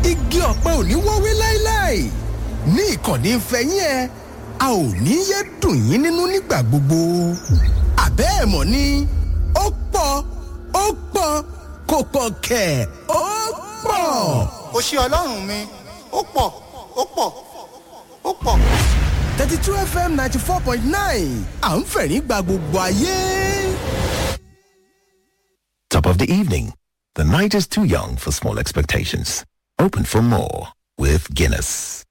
igi ọ̀pẹ ò ní wọ́wé láéláé ní ìkànnì ìfẹ́yín ẹ a ò ní yé dùn yín nínú nígbà gbogbo àbẹ́ ẹ̀ mọ̀ ni ó pọ̀ ó pọ̀ kò pọ̀ kẹ̀ ó pọ̀. kò ṣe ọlọ́run mi ó pọ̀ ó pọ̀ ó pọ̀. thirty two fm ninety four point nine à ń fẹ̀rín gba gbogbo ayé. Top of the evening. The night is too young for small expectations. Open for more with Guinness.